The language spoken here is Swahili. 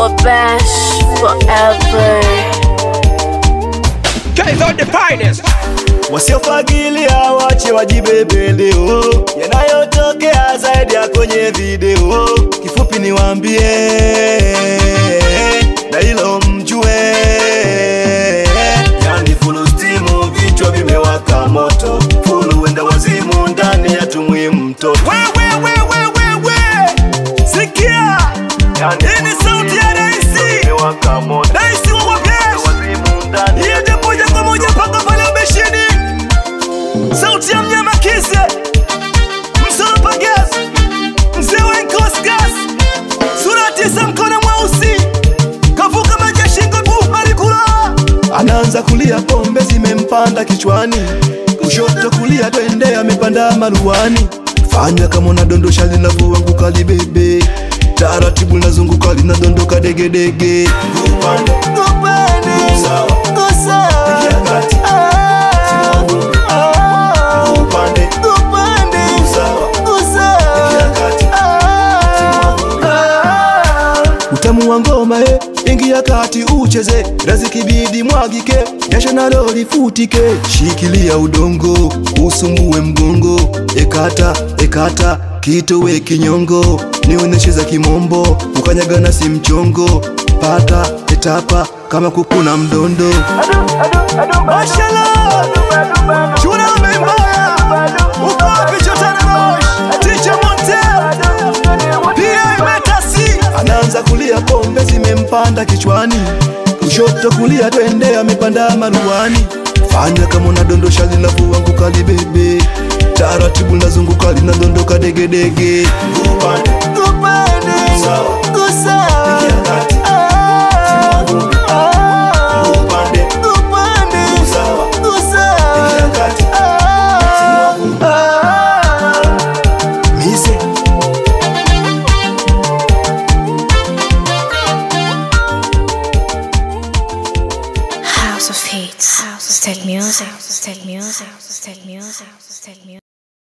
Wabash forever. Guys are the finest. Wasiofagilia wache wajibebe leo, yanayotokea zaidi ya kwenye video. Kifupi niwaambie na hilo mjue, yani full steam, vichwa vimewaka moto, full wenda wazimu ndani ya tumwi mtoto. Wewe wewe wewe, sikia, hii ni sauti ya Daisy, imewaka moto, Daisy wa Wabash, iende moja kwa moja mpaka pale ubeshini sauti ya mnyama kise msolopa gas mzee wa Nkos gas sura tisa mkono mweusi kavuka maji ya shingo bu alikula anaanza kulia pombe zimempanda kichwani kushoto kulia twende amepanda maruani fanya kama unadondosha linavyoanguka libebe taratibu linazunguka linadondoka degedege Upande, sawa. Ingia kati. Upande, sawa. Ingia kati. utamu wa ngoma e, ingia kati ucheze, razikibidi mwagike, jasho nalo lifutike, shikilia udongo usumbue mgongo, ekata ekata kitowe kinyongo, nionyeshe za kimombo, ukanyagana si mchongo, pata etapa kama kukuna mdondo Mashallah, chuna umembaya, uko wapi chotana mosh, ticha Montel pia imetasi anaanza kulia, pombe zimempanda kichwani, kushoto kulia, twende amepanda maruani. Fanya kama unadondosha linavyoanguka libebe, taratibu linazunguka linadondoka degedege. Upande, sawa. Ingia kati. Upande, sawa. Ingia kati. Mise. House of Hits. House of Music. House of Music. House of Music. House of Music.